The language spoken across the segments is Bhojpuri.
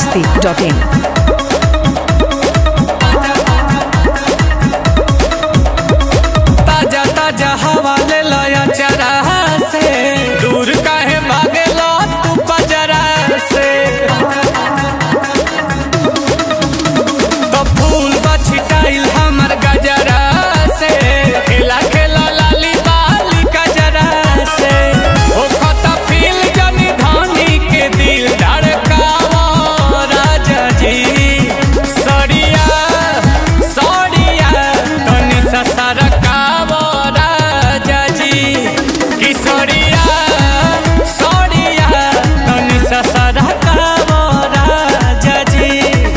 masti.in. ताजा ताजा हवा ले लया चरा से दूर काहे भागे लो तू पजरा से तो फूल बछटाइल हमर गजरा से खेला खेला लाली बाली गजरा से ओ खता फील जनी धानी के दिल धड़कावा राजा जी सड़िया सड़िया तनी सा सरकावा राजा जी कि सड़िया सड़िया तनी सा सरकावा राजा जी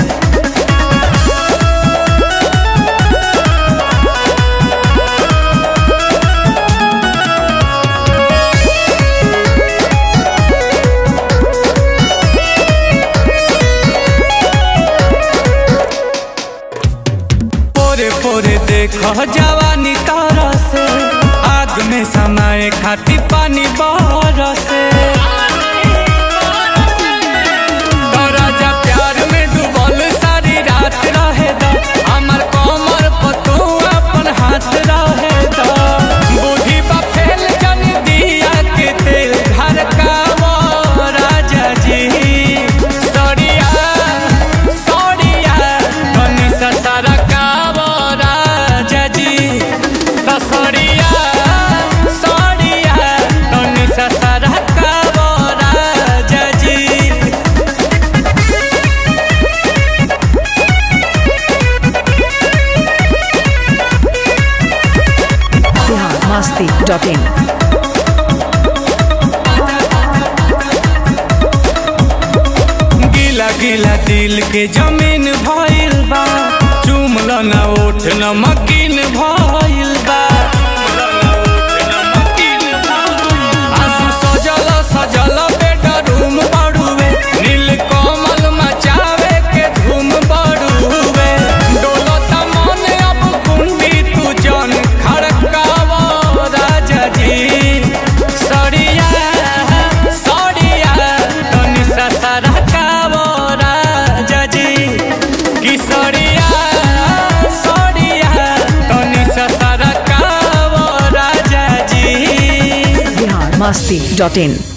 पोरे पोरे देखो जवानी तारा से आग में समाए खाती पानी बरसे तो राजा प्यार में डूबल सारी रात रहे दा हमर कमर पर तू अपन हाथ रहे दा बुद्धि बा फेल जन दिया के तेल घर का वो राजा जी सड़िया सड़िया तनी सा सारा का वो राजा जी तो सड़िया सड़िया तनी सा सारा का वो राजा जी Bihar masti.in. गीला गीला दिल के जमीन भइल बा चुमल न ओठ न मकीन भइल बा आंसू सजल सजल बेडरूम बड़ुए नील कमल मचावे के धूम बड़ुए डोलत मन अब कुंडी तू जन खड़कावा राजा जी सड़िया सड़िया तनी सा सरकावा राजा जी कि सड़िया सड़िया तनी सा सरकावा राजा जी Bihar masti.in.